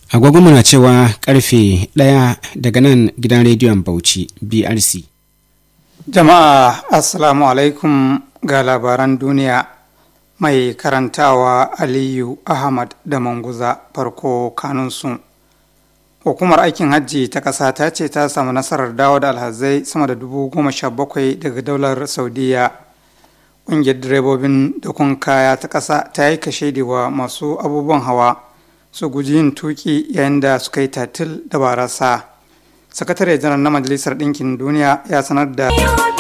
agogonmu na cewa karfe ɗaya daga nan gidan rediyon bauchi brc jama'a assalamu alaikum ga labaran duniya mai karantawa aliyu ahmad da manguza farko kanunsu hukumar aikin hajji ta ƙasa ta ce ta samu nasarar dawo da alhazai sama da dubu goma sha bakwai daga daular saudiya ƙungiyar direbobin dakon kaya ta ƙasa ta yi kashe wa masu abubuwan hawa su guji yin tuki yayin da suka yi tatil da barasa sakatare janar na majalisar ɗinkin duniya ya sanar da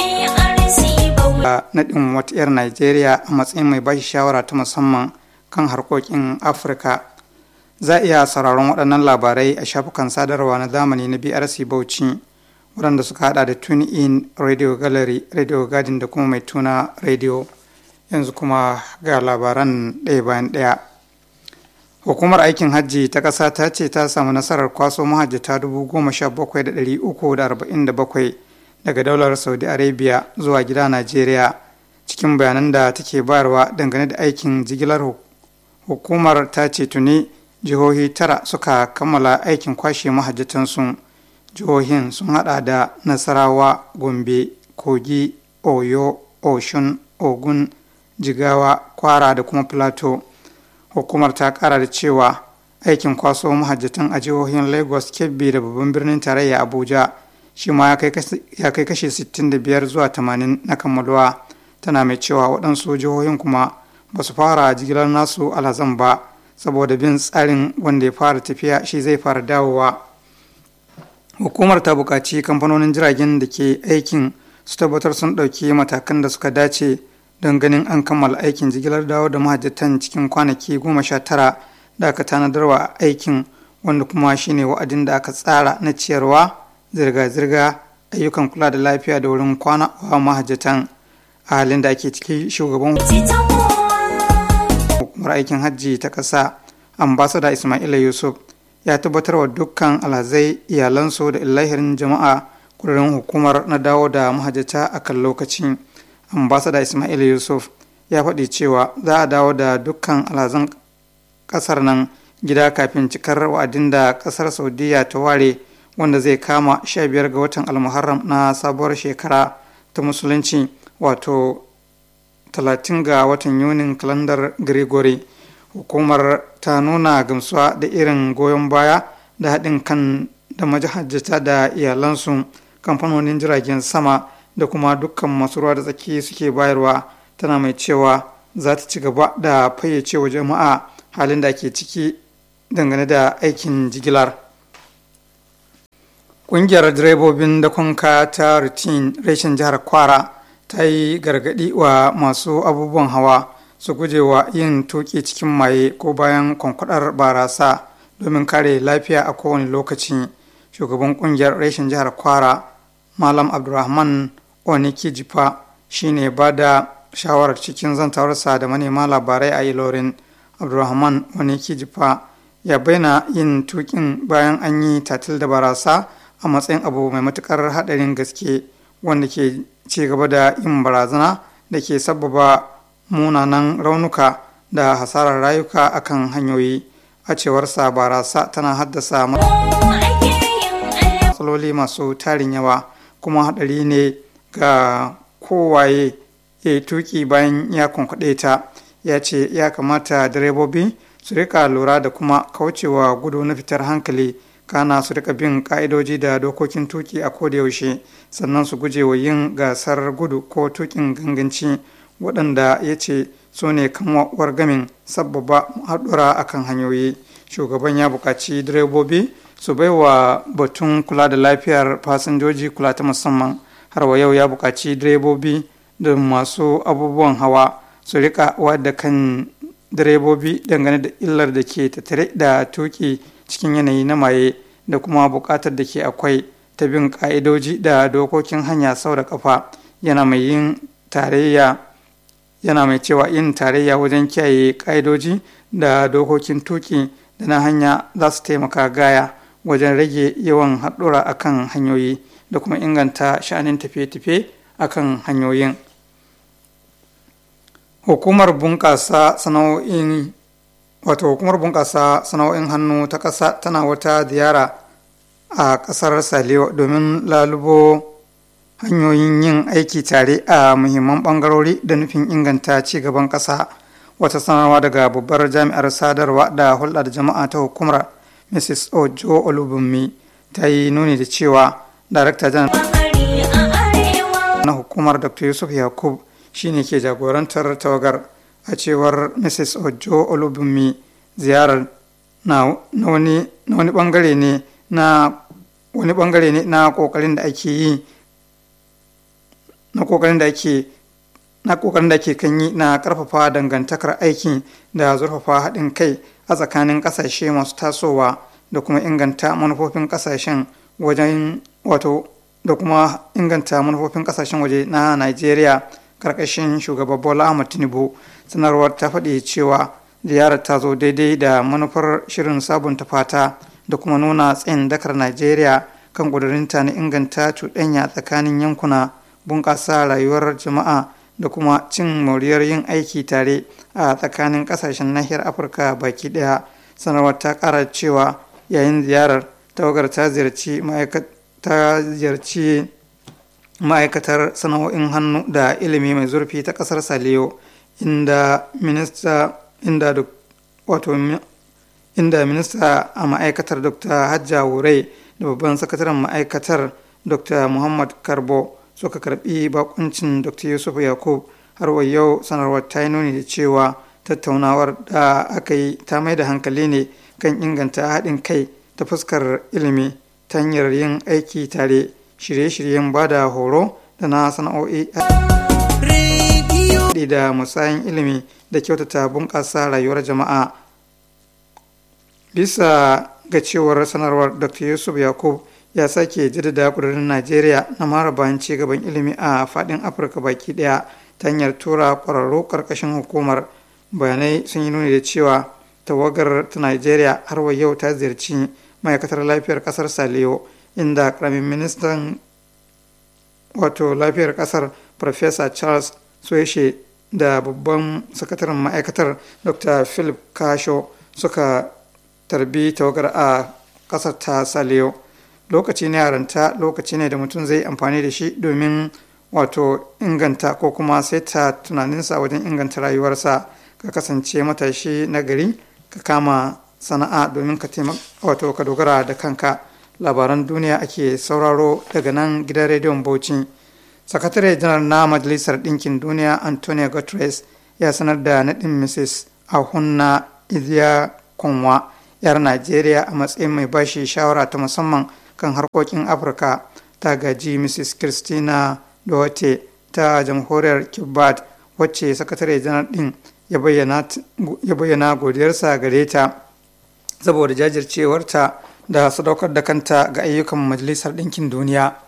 naɗin wata 'yar Najeriya a matsayin mai bashi shawara ta musamman kan harkokin Afirka. Za a iya sauraron waɗannan labarai a shafukan sadarwa na zamani na BRC Bauchi waɗanda suka hada da Tune In Radio Gallery, Radio Garden da kuma mai tuna Radio. Yanzu kuma ga labaran ɗaya bayan ɗaya. Hukumar aikin hajji ta ƙasa ta ce ta samu nasarar kwaso mahajjata dubu goma sha bakwai da ɗari uku da arba'in da bakwai daga daular saudi arabia zuwa gida najeriya cikin bayanan da take bayarwa dangane da aikin jigilar hukumar ta ce tuni jihohi tara suka kammala aikin kwashe mahajjatansu jihohin sun hada da nasarawa gombe kogi oyo oshun ogun jigawa kwara da kuma plateau hukumar ta kara da cewa aikin kwaso mahajjatan a jihohin lagos kebbi da babban birnin tarayya abuja shi ma ya kai kashi 65 zuwa 80 na kammaluwa tana mai cewa waɗansu jihohin kuma ba su fara jigilar nasu alhazan ba saboda bin tsarin wanda ya fara tafiya shi zai fara dawowa hukumar ta buƙaci kamfanonin jiragen da ke aikin su tabbatar sun ɗauki matakan da suka dace don ganin an kammala aikin jigilar dawo da mahajjatan cikin kwanaki goma sha tara da aka tanadarwa aikin wanda kuma shine wa'adin da aka tsara na ciyarwa zirga-zirga ayyukan kula da lafiya da wurin kwana wa mahajjatan a halin da ake ciki shugaban hukumar aikin hajji ta ƙasa ambasada ismaila yusuf ya tabbatar wa dukkan alhazai iyalansu da illahirin jama'a kudurin hukumar na dawo da mahajjata a kan lokaci ambasada ismaila yusuf ya faɗi cewa za a dawo da dukkan alhazan ƙasar nan gida kafin cikar wa'adin da ƙasar saudiya ta ware wanda zai kama 15 ga watan almuharram na sabuwar shekara ta musulunci wato 30 ga watan yunin kalandar gregory hukumar ta nuna gamsuwa da irin goyon baya da haɗin kan da majahajjata da iyalansu kamfanonin jiragen sama da kuma dukkan masu ruwa da tsaki suke bayarwa tana mai cewa za ta ci gaba da fayyace wa jama'a halin da ke ciki dangane da aikin jigilar. Ƙungiyar direbobin da kwanka ta rutin reshen jihar Kwara ta yi gargaɗi wa masu abubuwan hawa su guje wa yin tuƙi cikin maye ko bayan kwankwadar barasa domin kare lafiya a kowane lokaci. Shugaban ƙungiyar reshen jihar Kwara, Malam Abdulrahman Oniki Jifa, shine ba da shawarar cikin zantawarsa da manema labarai a Ilorin. Abdulrahman Oniki Jifa ya bayyana yin tuƙin bayan an yi tatil da barasa. a matsayin abu mai matukar haɗarin gaske wanda ke ci gaba da yin barazana da ke sababa munanan raunuka da hasarar rayuka akan hanyoyi a cewarsa barasa tana haddasa matsaloli masu tarin yawa kuma haɗari ne ga kowaye ya yi tuki bayan ya kwankwaɗe ta ya ce ya kamata direbobi su rika lura da kuma kaucewa gudu na fitar hankali kana su rika bin ka'idoji da dokokin tuki a yaushe sannan su guje wa yin gasar gudu ko tukin ganganci waɗanda ya ce su ne kan gamin sabbaba haɗura akan hanyoyi shugaban ya buƙaci direbobi su bai wa batun kula da lafiyar fasinjoji kula ta musamman har wa yau ya buƙaci direbobi da masu abubuwan hawa su rika wadda kan direbobi dangane da illar da ke tattare da tuki cikin yanayi na maye da kuma buƙatar da ke akwai ta bin ƙa'idoji da dokokin hanya sau da ƙafa yana mai yin tarayya yana mai cewa yin tarayya wajen kiyaye ƙa'idoji da dokokin tuki da na hanya za su taimaka gaya wajen rage yawan haɗura akan hanyoyi da kuma inganta sha'anin tafiye-tafiye akan hanyoyin hukumar bunƙasa sana'o'in wato hukumar bunƙasa sana'o'in hannu ta ƙasa tana wata ziyara a ƙasar saliyo domin lalubo hanyoyin yin aiki tare a muhimman ɓangarori da nufin inganta ci gaban ƙasa wata sanarwa daga babbar jami'ar sadarwa da hulɗa da jama'a ta hukumar mrs ojo olubunmi ta yi nuni da cewa darakta janar na hukumar dr yusuf yakub shine ke jagorantar tawagar a cewar mrs ojo olubunmi ziyarar na wani bangare ne na wani bangare ne na kokarin da ake yi na kokarin da ake na kokarin da ake kan yi na karfafa dangantakar aiki da zurfafa haɗin kai a tsakanin ƙasashe masu tasowa da kuma inganta manufofin ƙasashen wajen wato da kuma inganta manufofin ƙasashen waje na Najeriya karkashin shugaba Bola Ahmed Tinubu sanarwar ta faɗi cewa ziyarar ta zo daidai da manufar shirin sabunta fata da kuma nuna tsayin dakar Najeriya kan ƙudurinta na inganta cuɗanya tsakanin yankuna bunƙasa rayuwar jama'a da kuma cin moriyar yin aiki tare a tsakanin ƙasashen nahiyar afirka baki ɗaya sanarwar ta ƙara cewa yayin ziyarar tawagar ta ziyarci ta ziyarci ma'aikatar sana'o'in hannu da ilimi mai zurfi ta ƙasar saliyo inda minista inda wato inda minista a ma'aikatar dr hajja wurai da babban sakataren ma'aikatar dr muhammad karbo suka karbi bakuncin dr yusuf yakub har wa yau sanarwar ta yi nuni da cewa tattaunawar da aka yi ta mai da hankali ne kan inganta haɗin kai ta fuskar ilimi ta hanyar yin aiki tare shirye-shiryen ba da horo da na sana'o'i da musayin ilimi da kyautata bunƙasa rayuwar jama'a bisa ga cewar sanarwar dr yusuf yakub ya sake jaddada ƙudurin najeriya na mara bayan ci gaban ilimi a faɗin afirka baki ɗaya ta hanyar tura ƙwararru ƙarƙashin hukumar bayanai sun yi nuni da cewa tawagar ta najeriya har wa yau ta ziyarci ma'aikatar lafiyar ƙasar saliyo inda ƙaramin ministan wato lafiyar ƙasar Professor charles sueshe da babban sakataren ma'aikatar dr philip kasho suka tarbi tawagar a ƙasar ta saliyo lokaci ne yaranta lokaci ne da mutum zai amfani da shi domin wato inganta ko kuma saita tunaninsa wajen inganta rayuwarsa ka kasance matashi na gari ka kama sana'a domin ka wato ka dogara da kanka labaran duniya ake sauraro daga nan gidan rediyon bauchi sakatare janar na majalisar ɗinkin duniya antonio guterres ya sanar da naɗin mrs ahunna iziya konwa yar najeriya a matsayin mai bashi shawara ta musamman kan harkokin afirka ta gaji mrs christina duwate ta jamhuriyar kibbad wacce sakatare janar din ya bayyana godiyarsa gare ta saboda jajircewarta da sadaukar da kanta ga ayyukan majalisar ɗinkin duniya